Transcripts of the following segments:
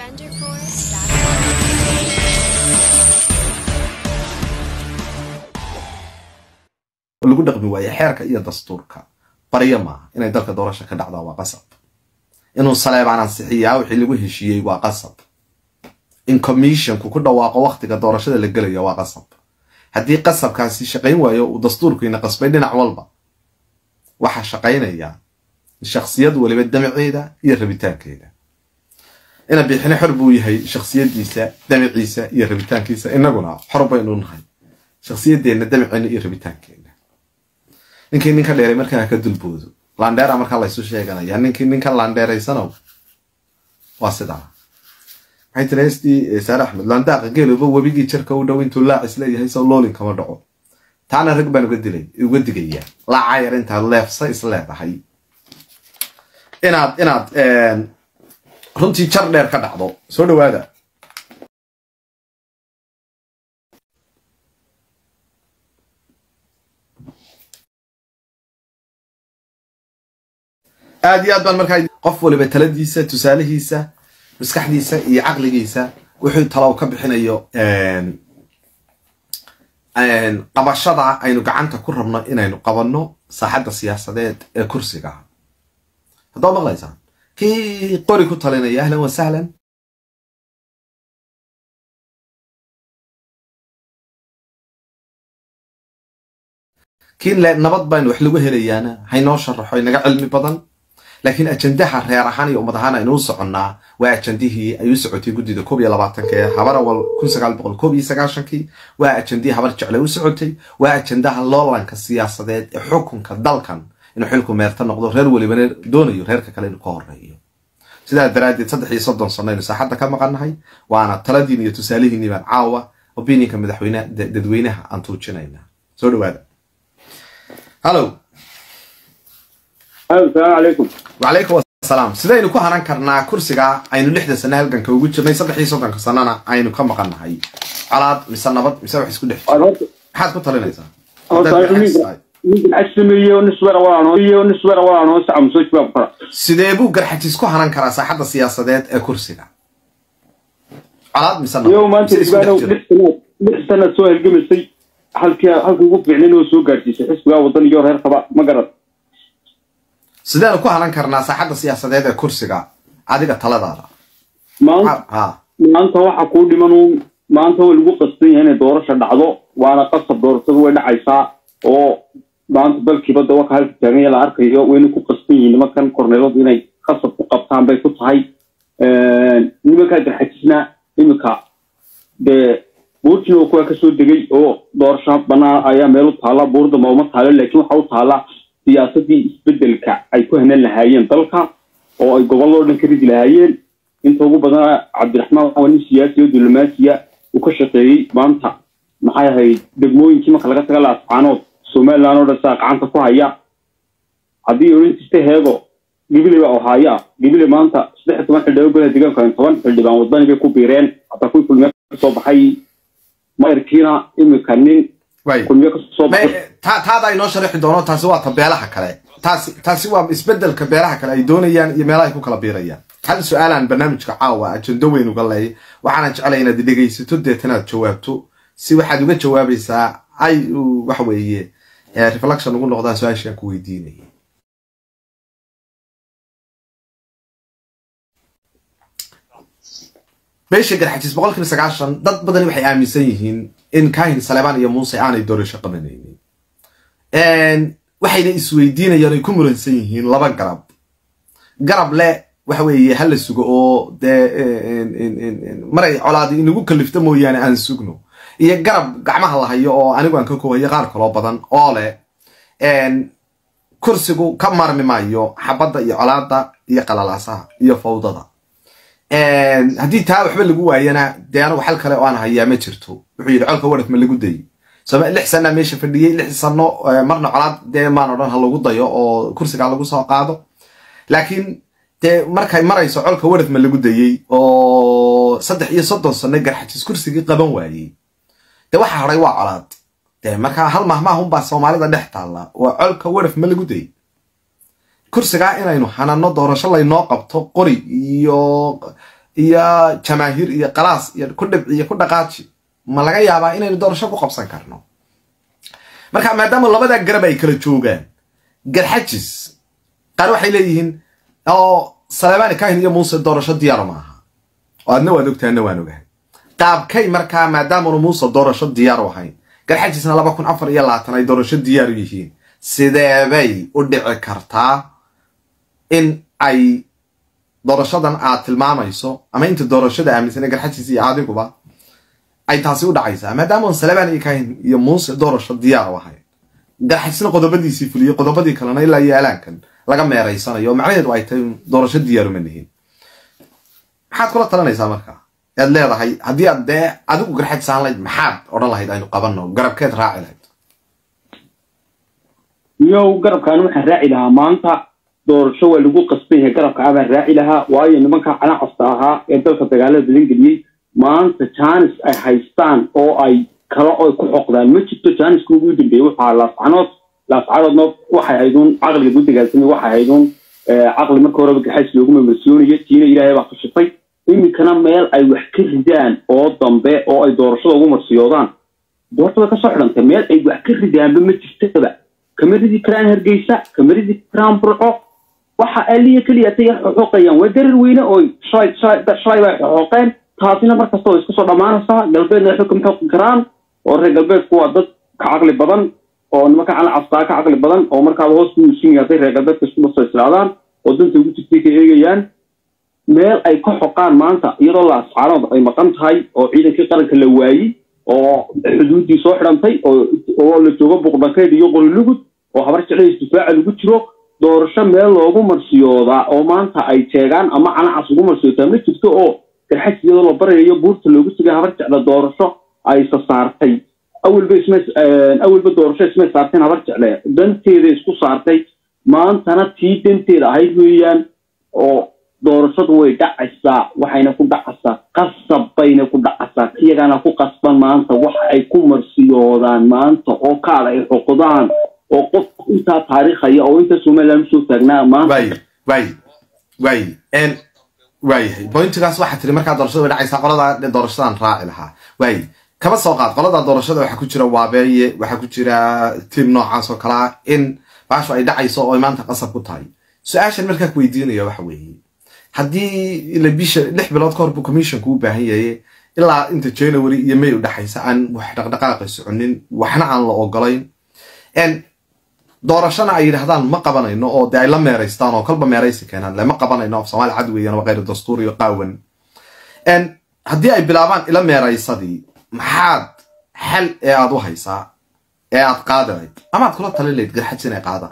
lagu dhaqmi waaye xeerka iyo dastuurka baryo maaha inay dalka doorasha ka dhacdaa waa qasab inuu saleebaan ansixiyaa wixii lagu heshiiyey waa qasab in commissionku ku dhawaaqo wakhtiga doorashada la gelaya waa qasab haddii qasabkaasi shaqayn waayo uu dastuurkiina qasbay dhinac walba waxaa shaqaynaya shaksiyad waliba damaceeda iyo rabitaankeeda ina biixine xor buu yahay shaksiyadiisa damaciisa iyo rabitaankiisa inaguna xor baynu nahay shaksiyadeenna damaceena iyo rabitaankeena ninkii ninka dheeray markaa ka dulboodo landheera markaa laysu sheeganaya ninkii ninka landheeraysanow waa sidaa maxay tiri heestii saare axmed landaaqa geeloba webigii jarka u dhow intuu laacis leeyahay sow loolin kama dhaco taana rag baan uga dilay uga digayaa laacaa yar intaad leefsa is leedahay inaad inaad runtii jar dheer ka dhacdo soo dhawaada aad iyo aad baan markaa qof waliba taladiisa tusaalihiisa maskaxdiisa iyo caqligiisa wuxuu talow ka bixinayo qabashada aynu gacanta ku rabno inaynu qabanno saaxadda siyaasadeed ee kursiga haddaba maqlaysaan kii qori ku talinaya ahlan wa sahlan kii nabad baynu wax lagu helayaana haynoo sharaxo inaga cilmi badan laakiin ajandaha reer ahaan iyo ummad ahaan aynu u soconnaa waa ajandihii ay u socotay guddida koob iyo labaatanka ee habar awal kun sagaal boqol koob iyo sagaashankii waa ajandihii habar jecle u socotay waa ajandaha loolanka siyaasadeed ee xukunka dalkan inuu xilku meerta noqdo reer walibana doonayo reerka kale inuu ka horeeyo sidaa daraaddeed saddex iyo soddon sano aynu saaxadda ka maqannahay waana taladiin iyo tusaalihiinii baan caawa opinionka madaxweyne dadweynaha aan tuujinayna soo dhawaada hallo asalaamu calaykum wacalaykum asalaam sidaynu ku haran karnaa kursiga aynu lixda sano halganka ugu jirnay saddex iyo soddonka sanana aynu ka maqannahay colaad mise nabad mise wax isku dhex maxaad ku talinaysaa sidee buu garxajiis ku haran karaa saaxadda siyaasadeed ee kursiga colaad mise lix sanad soo halgamaysay halkii halku ugu fiicnayn oo soo gaadhsiisay xisbigaa wadan iyo reer qaba ma garad sideenu ku haran karnaa saaxadda siyaasadeed ee kursiga adiga taladaada maanta waxa kuu dhiman maanta way lagu qasban yahay inay doorasha dhacdo waana qasab doorashadu way dhacaysaa oo maanta dalkiiba dawaka halka taaganya la arkayo wayna ku qasban yihiin nimankan korneeladu inay qasab ku qabtaan bay ku tahay nimankaa garxajisna iminka dee buurtina oo kuwa kasoo degay oo doorasho banaan ayaa meel u taalla buurdama uma taalo laakiin waxa u taalla siyaasadii isbedelka ay ku hanan lahaayeen dalka oo ay gobollo dhan ka ridi lahaayeen inta ugu badan cabdiraxmaan waa nin siyaasi oo diblomaasiya uu ka shaqeeyey maanta maxay ahayd degmooyinkii marka laga taga laascaanood somaliland oo dhan saa gacanta ku haya haddii oranjista heego gibile baa ohaya gibile maanta saddex iyo toban xildhibaan golaha deegaanka toban xildhibaan wadani bay ku biireen hataa kuwii kulmiye kasoo baxay mayarkiina imika nin kulmiye kasoo baxay taada inoo sharixi doono taasi waa ta beelaha kale taasi taasi waa isbedelka beelaha kale ay doonayaan iyo meelaha ay ku kala biirayaan hal su-aalaan barnaamijka caawa ajendo weyn uga leey waxaana jeclay inaad dhegaysato deetanaad jawaabto si waxaad uga jawaabaysaa ay waxa weeye reflection ugu noqdaan su-aashaan ku weydiinaya beesha garxajiis boqolkiiba sagaashan dad badani waxay aaminsan yihiin in kahin saleebaan iyo muuse aanay doorasho qabanaynin waxayna isweydiinayaan ay ku muransan yihiin laba garab garab le waxa weeye ha la sugo oo dee maray colaadi inagu kalifto mooyaane aan sugno iyo garab gacmaha la hayo oo anigu aan ka koohayo qaar kaloo badan oo leh kursigu ka maarmi maayo xabadda iyo colaada iyo qalalaasaha iyo fawdada haddii taa waxba lagu waayana dee anigu xal kale oo aan hayaa ma jirto wuxuu yidhi colka waraf ma lagu dayi lix sana meesha fadhiyey lix sano marna colaad dee maan odhan ha lagu dayo oo kursigaa lagu soo qaado laakiin dee markay marayso colka waraf ma lagu dayey oo saddex iyo soddon sano garxajis kursigii qaban waayey dee waxa hadhay waa colaad dee markaa hal mahmaahunbaa soomaalida dhex taalla waa colka waraf ma lagu dayey kursigaa inaynu hanano doorasho laynoo qabto qori iyo iyo jamaahiir iyo qalaas iyo ku dhibci iyo ku dhaqaaji ma laga yaabaa inaynu doorasho ku qabsan karno marka maadaama labadaa garab ay kala joogaan garxajis qaar waxay leeyihiin oo saleebani kahin iyo muuse doorasho diyaaro maaha oo adna waad ogtahay adna waan ogahay qaabkay markaa maadaamanu muuse doorasho diyaaru ahayn garxajisna laba kun afar iyo labaatan ay doorasho diyaaru yihiin sideebay u dhici kartaa in ay doorashadan aad tilmaamayso ama inta doorashada aaminsane garxajis iyo adiguba ay taasi u dhacaysaa maadaama saleebaan iyo kahin iyo muuse doorasho diyaar u ahayn garxajisna qodobadiisii fuliyey qodobadii kalena ilaa iyo alaankan laga meeraysanayo oo macnaheedu ay tahay doorasho diyaaruma nihin maxaad kula talinaysaa markaa aad leedahay haddii aad dee adigu garxajisaan layd maxaad odhan lahayd aynu qabanno garabkeed raaci lahayd yow garabkaani waxaan raaci lahaa maanta doorasho waa lagu qasban yahay garabka abaan raaci lahaa waayo nimanka canacasta ahaa ee dalka dagaalada badan geliyey maanta janis ay haystaan oo ay kala oy ku xoqdaan ma jirto janiska ugu dambeeyey waxaa laascanood laascanoodna waxay hayduun caqliga gudigaasamay waxay hayduun caqli marka horeba gaxays loogu mamarsiyonayo tiina ilaahay baa khashitay iminkana meel ay wax ka ridaan oo dambe oo ay doorashada ugu marsiyoodaan doorta way kasoo xidhantay meel ay wax ka ridaanba ma jirtaba kama ridi karaan hargeysa kama ridi karaan burco waxa aliya keliya tay xoqayaan waa darar weyne oo shalay shalay bay xoqeen taasina markasta oo iska soo dhammaanaysaa galbeedna waxba kama xoqi karaan oo reer galbeedku waa dad ka caqli badan oo nimanka calacastaa ka caqli badan oo markaaba hoos ku muusin hadday reer galbeedka isku basoo islaadaan oo danta ugu jirtay ka eegayaan meel ay ka xoqaan maanta iyadoo laascaanood ay maqan tahay oo ciidankii qaranka la waayey oo xuduuddii soo xidhantay oo la joogo buqdhankeyd iyo qolilugud oo habar jeclays difaaca lagu jiro doorasho meel loogu marsiyoodaa oo maanta ay jeegaan ama canacas ugu marsiyootaa ma jirto oo garxaj iyadoo la barayayo buurta loogu tegay habar jecla doorasho ay sasaartay awalba isma awalba doorasho ismay saarteen habar jecle danteeda isku saartay maantana tii danteeda ahayd weeyaan oo doorashadu way dhacaysaa waxayna ku dhacaysaa qasab bayna ku dhacaysaa iyagana ku qasban maanta waxa ay ku marsiyoodaan maanta oo kaal ay xoqdaan oo qof intaa taariikhaya oo inta somaliland usoo taagnaa maanta waay waay waay n waayahay bointigaas waxaa tiri markaa doorashada way dhacaysaa qoladaa doorashadan raaci lahaa waay kaba soo qaad qolada doorashada waxaa ku jira waabeeye waxaa ku jira tiim noocaas oo kalea in baashu ay dhacayso oo ay maanta qasab ku tahay su-aashan markaa ku weydiinaya waxa weeye haddii ila bisha lix bilood ka hor buu commissionku u baahan yahay ilaa inta january iyo may u dhexaysa aan wax dhaqdhaqaaqi soconin waxna aan la ogolayn doorashana ay yidhahdaan ma qabanayno oo dee ay la meeraystaan oo kolba meeraysi keenaan lema qabanayno af soomaali cad weeyaan waa khayr dastuur iyo qaawan haddii ay bilaabaan ila meeraysadii maxaad xal ee aad u haysaa ee aad qaadi layd amaad kula talin layd garxajs inay qaadaan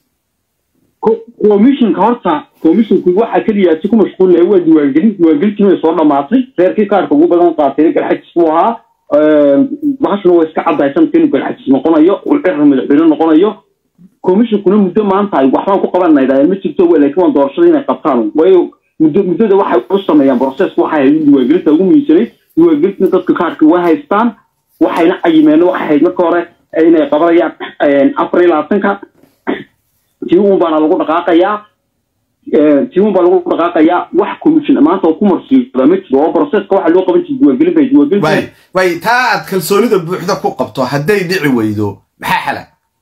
commissionka horta commissionku waxaa keliya si ku mashquulnaya waa diiwaangelin diiwaangelintii way soo dhamaatay reerkii kaarka ugu badan qaatay garxajis buu ahaa bahashuna waa iska caddahay sanadka inuu garxajis noqonayo uu cirar madaxweyne noqonayo commissionkuna muddo maanta ay waxbaan ku qabanaydaa ma jirto laakiin waan doorashada inay qabtaan waayo muddo muddada waxay u sameeyaan processka waxay ahayd diiwaangelinta ugu muhiimsanayd diiwaangelintina dadka kaarka waa haystaan waxayna cayimeen waxay ahayd marka hore inay qabanayaan afar iyo labaatanka tiimun baana lagu dhaqaaqayaa tiimun baa lagu dhaqaaqayaa wax commission maanta oo ku marsiiyoda ma jiro oo processka waxa loo qaban jiray diiwaangelin bay diiwaangelin waay waay taa aad kalsoonida buuxda ku qabto hadday dhici weydo maxaa xala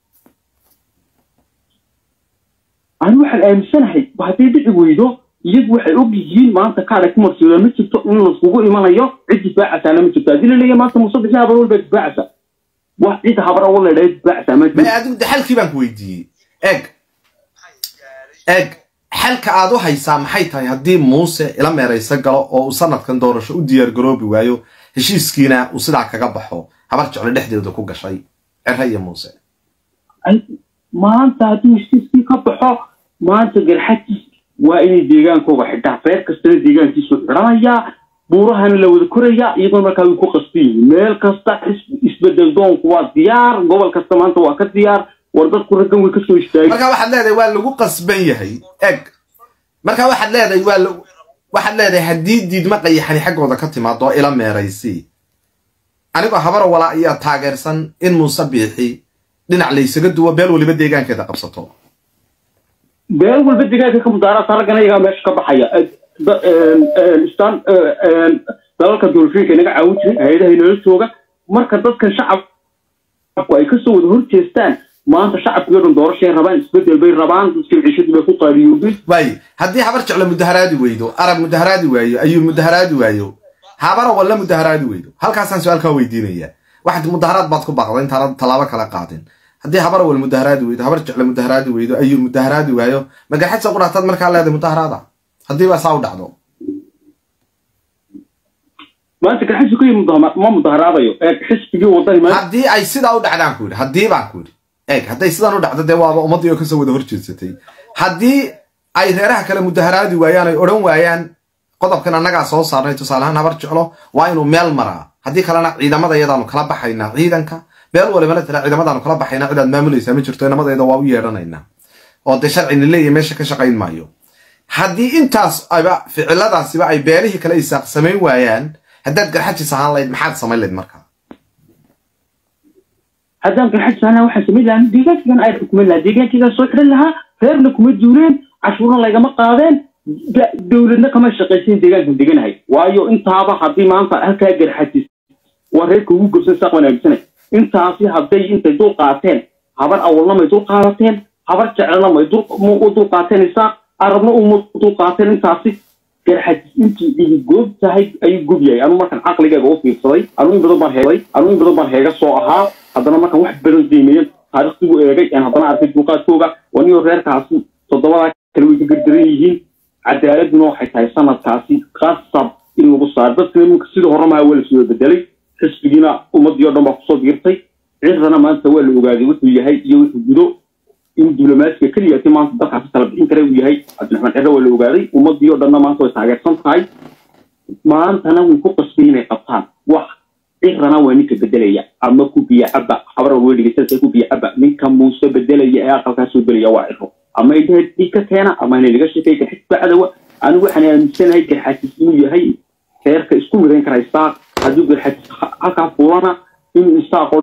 ani waxaan aaminsanahay hadday dhici weydo iyagu waxay og yihiin maanta kaale ku marsiyoda ma jirto in laiskugu imanayo cid difaacasaana ma jirto haddii la leeyahay maanta muuse bixi habar walbaa difaacasa wax cid habar awal la dhahay difaacasaa ma ma jirto adigu de xalkii baan ku weydiiyey eg eg xalka aad u haysaa maxay tahay haddii muuse ila meerayso galo oo uu sanadkan doorasho u diyaar garoobi waayo heshiiskiina uu sidaa kaga baxo habar jecle dhexdeeda ku gashay cere iyo muuse Ay, maanta hadduu heshiiskii ka baxo maanta garxajis waa inay deegaankooga xidhaa reer kastana deegaankiisu xidhanayaa buurahana la wada korayaa iyadoo markaa way ku qasban yihiin meel kasta is- isbedel doonku waa diyaar gobol kasta maanta waa ka diyaar war dadku raggan way kasoo istaagay marka waxaad leedahay waa lagu qasban yahay eg marka waxaad leedahay waa la waxaad leedahay haddii diidma qayaxani xaggooda ka timaado ila meeraysi anigoo habaro walaa ayaa taageersan in muuse biixi dhinac laysaga duwo beel waliba deegaankeeda qabsato beel walba deegaanka ka mudaaraadka raggan ayagaa meesha ka baxaya istaan dalalka doorashooyinka inaga caawin jiray hay-adaha inala jooga marka dadkan shacabku ay kasoo wada horjeestaan maanta shacabkii o dhan doorashay rabaan isbedel bay rabaan dadkii cishadii bay ku qaaliyoobeen waaye haddii habar jeclo mudaharaadi weydo arab mudaharaadi waayo ayuu mudaharaadi waayo habara walla mudaharaadi weydo halkaasaan su-aalkaa weydiinaya waxaad mudaharaad baad ku baaqda intaana tallaabo kala qaadin haddii habar wal mudaharaadi weydo habar jeclo mudaharaadi weydo ayuu mudaharaadi waayo magaxadsa qudhaataad markaa leedahay mudaharaada haddii baa saa u dhacdo maanta garxasi kuyi ma mudaharaadayo ee xisbigii wadani maanta haddii ay sidaa u dhacdaan ku yidhi haddii baan ku yidhi eeg hadday sidaan u dhacdo dee waaba ummaddii oo kasoo wada horjeedsatay haddii ay reeraha kale mudaharaadi waayaan ay odhan waayaan qodobkan annagaa soo saarnay tusaaleahaan habar jeclo waa inuu meel maraa haddii kalena ciidamada iyadaanu kala baxaynaa ciidanka meel walibana tira ciidamadaanu kala baxaynaa cidaad maamulaysaa ma jirto inamadeeda waa u yeedhanaynaa oo dee sharcina leeya meesha ka shaqayn maayo haddii intaas aba ficiladaasiba ay beelihii kale isaaq samayn waayaan haddaad garxajis ahaan lahayd maxaad samayn lahayd markaa haddaan garxajis ahaan lahaa waxaan samayn lahaa deegaankigan ay xukumin lahaa deegaankigan soo xidhan lahaa reerna kuma duuleen cashuurna laygama qaadeen dowladna kama shaqaysan deegaankan deganahay waayo intaaba haddii maanta halkaa garxajis waa reerka ugu gobsan saaq wanaagsanay intaasi hadday intay dul qaateen habar awalna may dul qaadateen habar jecelna may u dul qaateen isaaq arabna uma dul qaateen intaasi garxajis intuu igu goob tahay ayuu gob yahay anuu markaan caqligayga u fiirsaday anuu in badan baan heegay anuu in badan baan heega soo ahaa haddana markaan wax badan qiimeeyan taarikhdigu eegay aan haddana arkay duuqaadkooga waniyoo reerkaasi toddobadaa kale way ka gardaran yihiin cadaaladuna waxay tahay sanadkaasi qasab in lagu saaro dadkana iminka sidii hore maha waa lasoo bedelay xisbigiina ummaddii o dhan baa kusoo biirtay cirdana maanta waa la ogaaday wuxuu yahay iyo wuxuu gudo in diblomaasiga keliyaati maanta dalkaasi kala bixin kara uu yahay cabdiraxmaan cere waa la ogaaday ummaddii o dhanna maanta way taageersan tahay maantana way ku qasbay inay qabtaan wax cirana waa ninka bedelaya ama ku biya caba habaran way dhegeysanaysa ku biya caba ninka muuse bedelaya ee aqalkaa soo gelaya waa ciro ama indhaha dhig ka keena ama inay laga sheekay garxis bacdawa anigu waxaan aaminsanahay garxasis inuu yahay reerka isku midayn kara isaaq hadduu garxasis halkaa fuulana inuu isaaqoo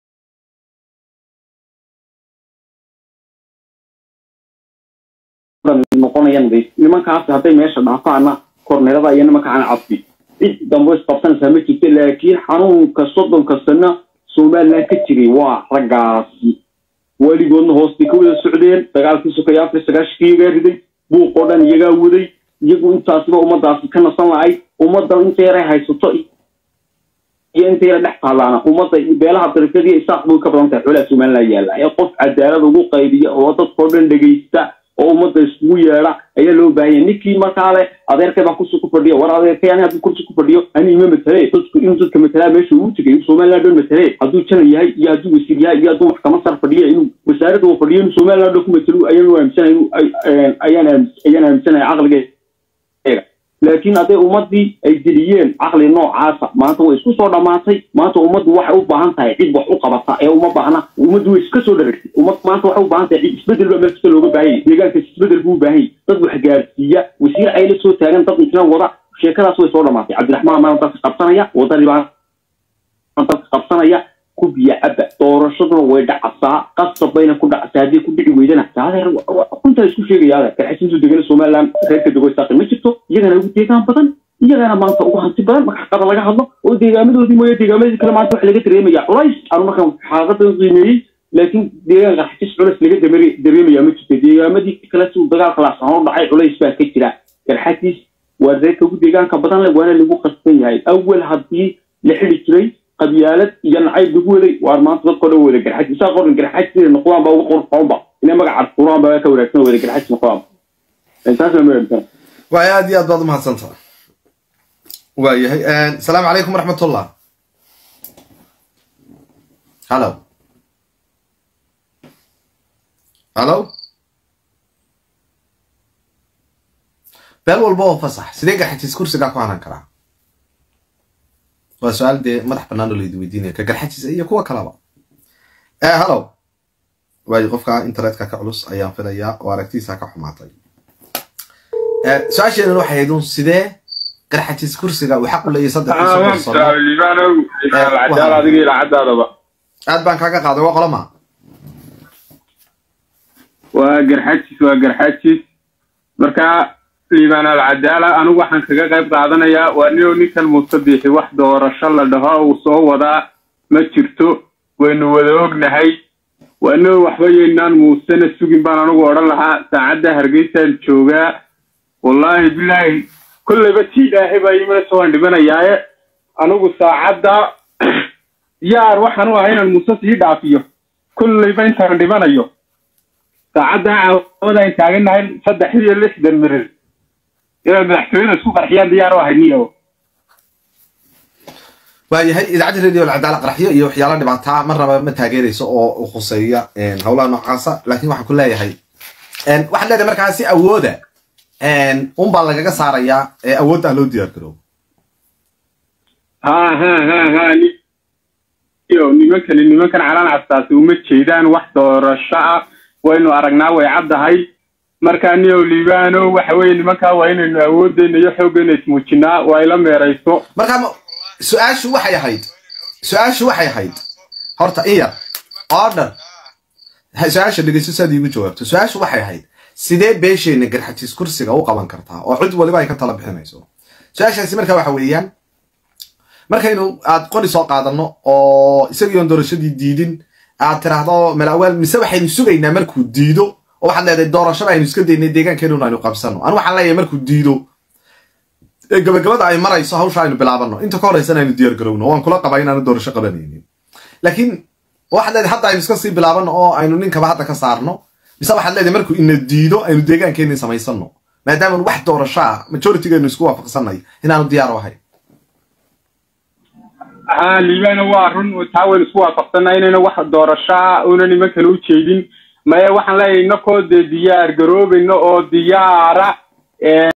noqonayaan nimankaasi hadday meesha dhaafaana korneelada iyo nimankaana cabsi cid dambe isqabsanaysaa ma jirto laakiin xanuunka soddonka sano somaliland ka jiray waa raggaasi weligoodna hoostay ka wada socdeen dagaalkii sokaya afar sagaashkii iyagaa riday buuqoo dhan iyagaa waday iyagu intaasiba ummadaasi ka nasan lahayd ummaddan inta yaray haysato iyo inta yara dhex taalaana ummadda beelaha darifyadiiyo isaaq bay ka badan tahay xoolaha somaliland yaalla ee qof cadaalad ugu qaybiya oo dadkao dhan dhegaysta oo ummadda iskugu yeedha ayaa loo baahanya ninkii markaa le adeerkay baa kursi ku fadhiya war adeerkay ani hadduu kursi ku fadhiyo ani ima matale dadku inuu dadka matalaa meesha uu tegay somaliland dhan matale hadduu janan yahay iyo hadduu wasiir yahay iyo hadduu maxkamad sar fadhiya inuu wasaaradda uu fadhiyo inuu somaliland dhan ku matalo ayaan aaminsanay ayaan ayaan aaminsanaya caqligeega laakiin hadday ummaddii ay geliyeen caqli noocaasa maanta way isku soo dhammaatay maanta ummaddu waxay u baahan tahay cid wax u qabata ee uma baahna ummaddu way iska soo dharagtay ummad maanta waxay u baahan tahay cid isbedel baa meel kasta looga baahan yahay deegaankaas isbedel buu u baahan yahay dad wax gaarsiiya wasiir ay la soo taagan dad intinan wada sheekadaas way soo dhammaatay cabdiraxmaan maana dadka qabsanaya wadani baa dadka qabsanaya ku biya caba doorashaduna way dhacasaa qasab bayna ku dhacsaa haddii ku dhici weydana adeer runtaa isku sheegaya adeer garxasintu degana somaliland reerka dego saaqi ma jirto iyagana ugu deegaan badan iyagana maanta ugu hanti badan marka xaqada laga hadlo oo deegaamadoodii mooye deegaamadii kale maanta waxa laga dareemaya culays anu markaan xaaqada qiimeeyey laakiin deegaan garxajis culays laga dareemaya ma jirto deegaamadii kale si uu dagaalka laasano dhacay culays baa ka jira garxajis waa reerka ugu deegaanka badan leh waana lagu qasban yahay awal haddii la xidi jiray qabyaalad iyo nacayb lagu waday waar maanta dadkoo dhan wada garxaj isaa qoran garxaj siday noqdaan baa ugu qurxoonba inay magaca furaan baa ka wanaagsan wada garxaj noqdaan intaasna ma aaminsan waay aad iyo aad baad umahadsantaha waayahay asalaamu calaykum waraxmatullah hallo hallo beel walba oo fasax sidee garxajis kursigaa ku hanan karaa waa su-aal dee madax bannaan oo laydi weydiinaya ka garxajis iyo kuwa kalaba hallo waayo qofka internetka ka culus ayaan filayaa oo aragtiisa ka xumaatay su-aasheenan waxay ahayd un sidee garxajis kursiga uu xaq u leeyahay saddex aad baan kaaga qaaday waa qolama waa garxajis waa garxajis marka liibaan alcadaala anigu waxaan kaga qayb qaadanayaa waa nio ninkan muuse biixi wax doorasho la dhaho uu soo wadaa ma jirto waynu wada ognahay waa nio waxba yaynaan muusena sugin baan anigu odhan lahaa saacadda hargeysaan joogaa wallaahi bilaahi kolleyba tii ilaahay baa imanaysa waan dhimanayaaye anigu saacadda diyaar waxaan u ahay inaan muuse sii dhaafiyo kolleyba intaan dhimanayo saacadda caawada ay taagannahay saddex iyo lixdan mirir inay madaxtooyada isku qarxiyaan diyaar u ahay niyo waayahay idaacadda radio alcadaala qaraxyo iyo waxyaala dhibaataa mar raba ma taageerayso oo khuseeya howlaha noocaasa laakiin waxaan ku leeyahay waxaad leedahay markaa si awooda un baa lagaga saarayaa ee awoodda ah loo diyaar garoobo ha ha ha ha niyo nimankani nimankan calaan castaasi uma jeedaan wax doorasho ah waynu aragnaa way caddahay markaa niyo liibaano waxa weeye nimankaa waa inaynu awoodeyna iyo xooggeena ismuujinaa waa ila meerayso markaa su-aashu waxay ahayd su-aashu waxay ahayd horta in yar order su-aasha dhegeyso saad iigu jawaabto su-aashu waxay ahayd sidee beesheenna garxajiis kursiga u qaban kartaa oo cid waliba ay ka tala bixinayso su-aashaasi markaa waxa weeyaan markaynu aad qori soo qaadano oo isagiion doorashadii diidin aad tiraahdo malawaal mise waxaynu sugaynaa markuu diido oo waxaad leedahay doorashada aynu iska daynay deegaankeenuna aynu qabsano anu waxaan leeyahay markuu diido ee gabagabada ay marayso hawsha aynu bilaabano inta ka horreysana aynu diyaar garowno waan kula qabaa inaanu doorasho qabanaynin laakiin waxaad leedahay hadda aynu iska sii bilaabano oo aynu ninkaba hadda ka saarno mise waxaad leedahay markuu ina diido aynu deegaankeenii samaysano maadaama wax doorasho ah majoritygeenu isku waafaqsanay inaanu diyaar u ahayn ha liibaana waa run taa waynu isku waafaqsanaa inayna wax doorashaa una nimankan u jeedin maya waxaan leeyahay inakoo dee diyaar garoobayno oo diyaara